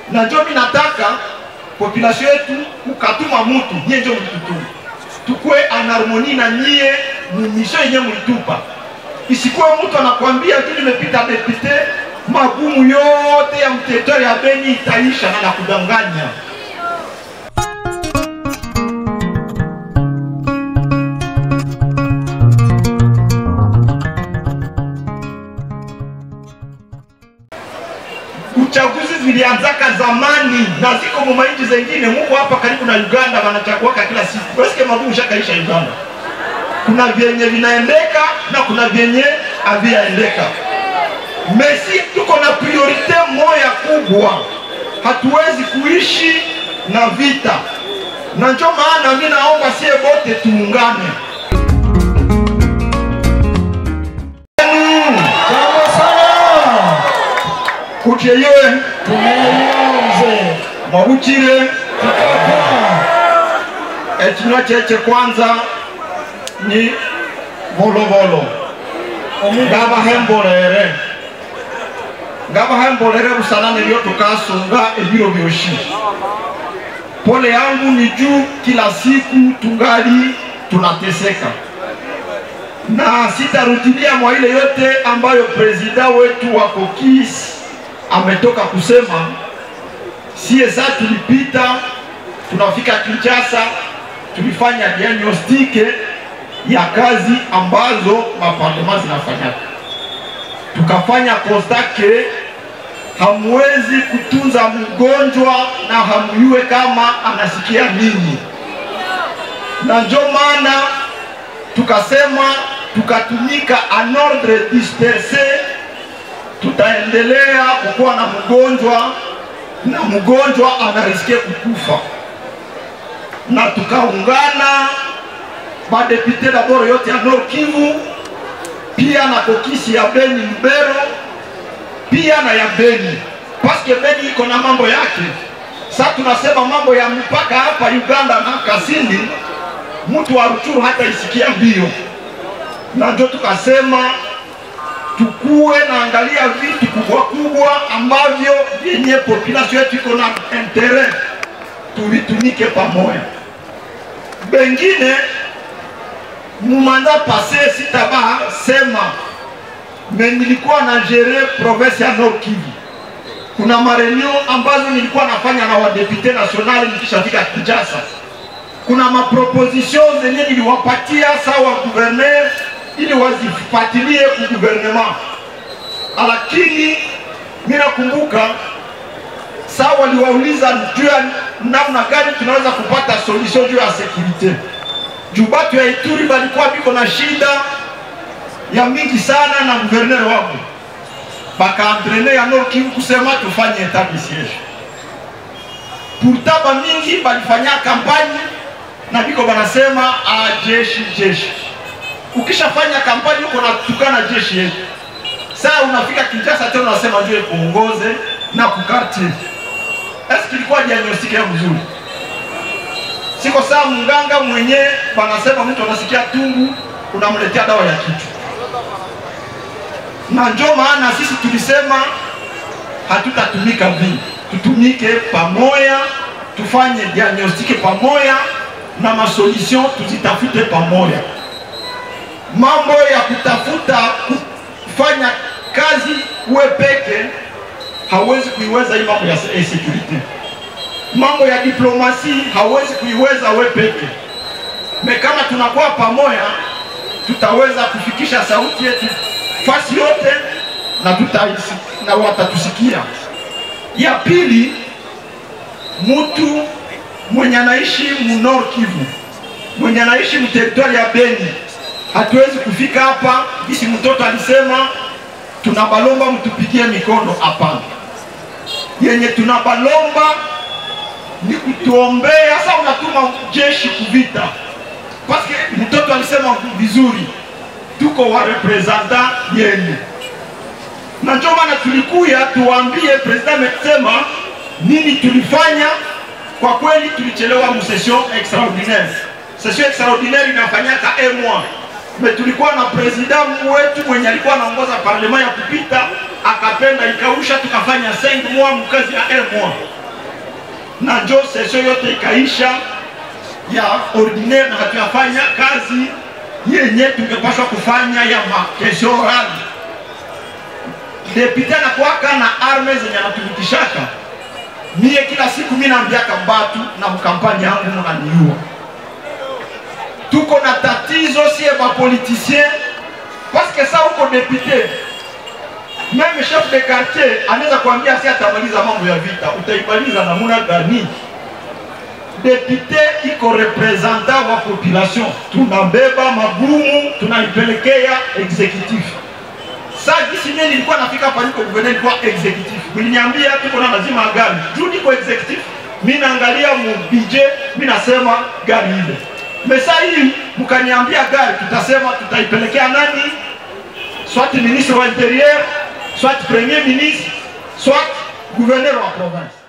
na njo mi nataka population yetu mukatuma mutu nyie njo mlitutuma tukwe anharmoni na nyie mumisio yenye mlitupa isikuwe mtu anakwambia tu nimepita depute magumu yote ya mteritori ya Beni itaisha na nakudanganya. Uchaguzi zilianzaka zamani na ziko mu mainchi zengine. Mungu hapa karibu na Uganda wanachaguaka kila siku. Wasikie magumu shakaisha Uganda. Kuna vyenye vinaendeka na kuna vyenye haviaendeka. Mesi tuko na priorite moya kubwa, hatuwezi kuishi na vita, na ndio maana mimi naomba sie bote tuungane. Jambo sana. Kucheye Tumeanze. mwabukire Tukapa. ekinywa kyekye kwanza ni volovolo ngabahembolere ngabahembolere busanane lyo tukasunga ebiro byoshi pole yangu ni juu kila siku tungali tunateseka na sitarudilia mwa ile yote ambayo prezida wetu wa kokis ametoka kusema sie saa tulipita tunafika Kinshasa, tulifanya diagnostike ya kazi ambazo maparlema zinafanya, tukafanya kostake hamwezi kutunza mgonjwa na hamjue kama anasikia nini, na ndio maana tukasema tukatumika en ordre disperse, tutaendelea kukuwa na mgonjwa na mgonjwa anarisikia kukufa, na tukaungana badepute daboro yote ya Nord Kivu, pia na kokisi ya Beni Lubero, pia na ya Beni, paske Beni iko na mambo yake. Sasa tunasema mambo ya mpaka hapa Uganda na Kasindi, mtu wa Ruchuru hata isikia mbio, na ndio tukasema tukuwe naangalia vitu kubwa kubwa ambavyo vyenye population yetu iko na intere, tuvitumike pamoja. Bengine mumanda pase sitaba sema me nilikuwa na gere province ya Nord Kivu. Kuna mareunion ambazo nilikuwa nafanya na wadepute nationali nikishafika Kinshasa. Kuna maproposition zenye niliwapatia sawa gouverneur ili wazifuatilie ku gouvernement, lakini mimi nakumbuka saa waliwauliza juu ya namna gani tunaweza kupata solution juu ya securite, juu batu ya Ituri balikuwa biko na shida ya mingi sana na gouverneur wabo, bakaantrene ya Nord Kivu kusema tufanye etat de siege. Pourtant ba mingi balifanya kampanye na biko banasema ah, jeshi jeshi ukishafanya kampani huko natukana jeshi yetu, saa unafika Kinshasa tena unasema ndio kuongoze na kukarti. Eski ilikuwa diagnostic ya mzuri? Siko saa mganga mwenye wanasema mtu anasikia tungu, unamletea dawa ya kichwa, na ndio maana sisi tulisema hatutatumika vile, tutumike pamoja, tufanye diagnostic pamoja na masolution tuzitafute pamoja mambo ya kutafuta kufanya kazi uwe peke hawezi kuiweza hii mambo ya security. Mambo ya diplomasi hawezi kuiweza we peke. Me kama tunakuwa pamoja, tutaweza kufikisha sauti yetu fasi yote na tutaisi, na watatusikia. Ya pili, mtu mwenye anaishi mu Nord Kivu, mwenye anaishi mu territoire ya Beni hatuwezi kufika hapa gisi mtoto alisema tunabalomba mtupigie mikono. Hapana, yenye tunabalomba ni kutuombea. Sasa unatuma jeshi kuvita, paske mtoto alisema vizuri, tuko wa representant yenu, na ndio maana tulikuya tuwaambie president amesema nini tulifanya. Kwa kweli tulichelewa mu session extraordinaire. Session extraordinaire inafanyaka un mois me tulikuwa na president wetu mwenye alikuwa anaongoza parlema ya kupita, akapenda ikausha, tukafanya 5 mois mkazi ya un mois. na njo session yote ikaisha ya ordinaire na hatuyafanya kazi yenye tungepashwa kufanya ya makesho orali. Depute anakuwaka na arme zenye anatumikishaka mie kila siku mi naambiaka mbatu na mkampani yangu munaniua. Tuko na tatizo sie bapoliticien paske sa uko depute meme chef de quartier anaweza kuambia si atamaliza mambo ya vita, utaimaliza namuna gani? Depute iko representant wa population, tunabeba magumu tunaipelekea executif. Sa gisi mie nilikuwa nafika hapa niko gouverneur, nilikuwa executif, mliniambia tuko na lazima ya gari juu niko executif, mi naangalia mu budget, mi nasema gari ile mesa hii mkaniambia gari, tutasema tutaipelekea nani? Soit ministre wa interieur, soit premier ministre, soit gouverneur wa province.